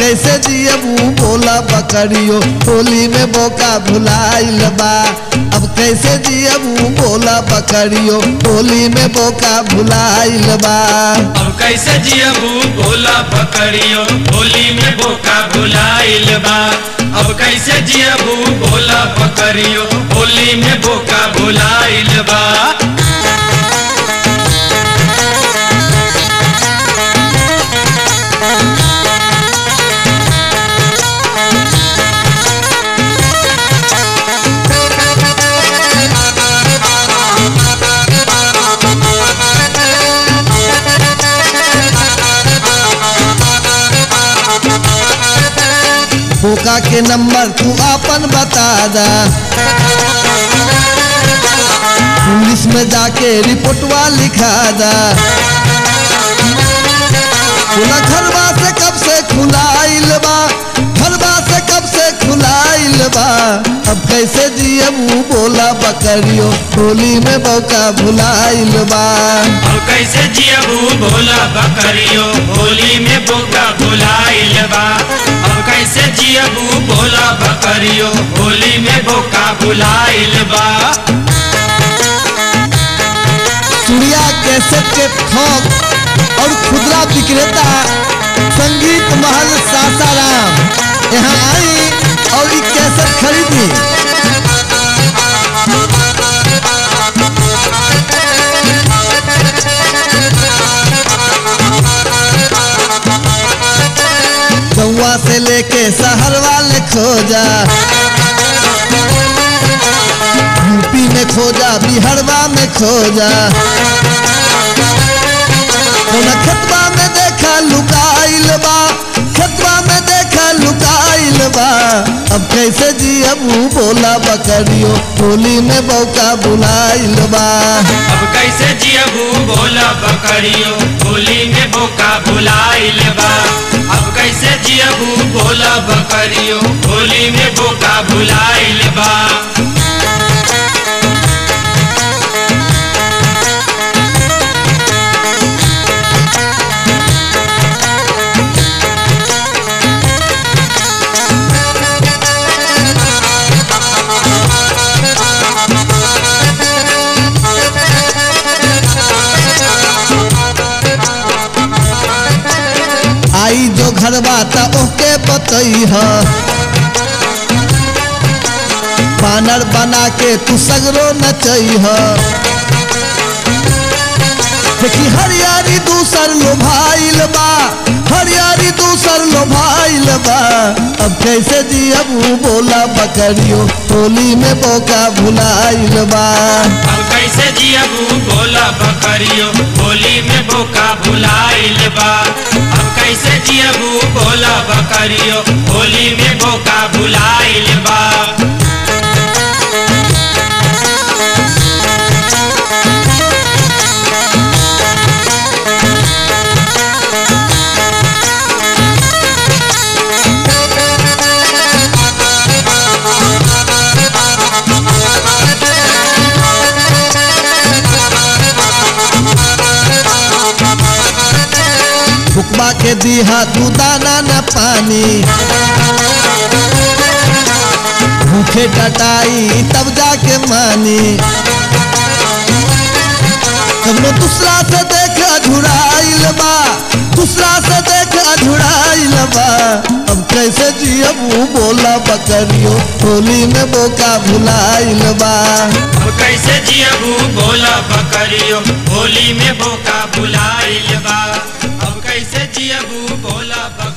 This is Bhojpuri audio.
कैसे जियबू बोला बकरियो होली में बोका भुलाइल बा अब कैसे जियबू बोला बकरियो होली में बोका भुलाइल बा अब कैसे जियबू भोला पकड़ियो होली में बोका भुलाइल बा अब कैसे जियबू भोला पकड़ियो होली में बोका भुलाइल बा बोका के नंबर तू अपन बता दा पुलिस में जाके रिपोर्टवा लिखा दा बोला घरवा से कब से खुलाइल बा घरवा से कब से खुलाइल बा अब कैसे जियबू बोला बकरियो होली में बौका भुलाइल बा अब कैसे जियबू भोला पकड़ियो होली में बोका भुलाइल बा अब कैसे जियबू भोला पकड़ियो होली में बोका भुलाइल बा सूर्या कैसेट के थोक और खुदरा विक्रेता संगीत महल सासाराम यहाँ आई और ई कैसेट खरीदी गौवा से लेके शहर वाले खोजा यूपी में खोजा बिहारवा में खोजा कौना खतबा में देखा लुकाइल बा खतबा में देखा लुकाइल बा अब कैसे जियबू बोला बकरियो होली में बौका बुलाइल बा अब कैसे जियबू भोला पकड़ियो होली में बोका भुलाइल बा अब कैसे जियबू भोला पकड़ियो होली में बोका भुलाइल बा आई जो घरवा त ओके बतई ह बानर बना के तू सगरो नचई ह देखी हरियारी दूसर लोभाइल बा हरियारी दूसर लोभाइल बा अब कैसे जियबू बोला बकरियो होली में बोका भुलाइल बा अब कैसे जियबू भोला पकड़ियो होली में बोका भुलाइल बा अब कैसे जियबू भोला पकड़ियो होली में बोका भुलाइल बा फुकबा के दीहा तू दाना न पानी भूखे टटाई तब जाके मानी कबनो दूसरा से देख अझुराइल बा दूसरा से देख अझुराइल बा अब कैसे जियबू बोला बकरियो होली में बोका भुलाइल बा अब कैसे जियबू भोला पकड़ियो होली में बोका भुलाइल बा अब कैसे जियबू भोला पकड़ियो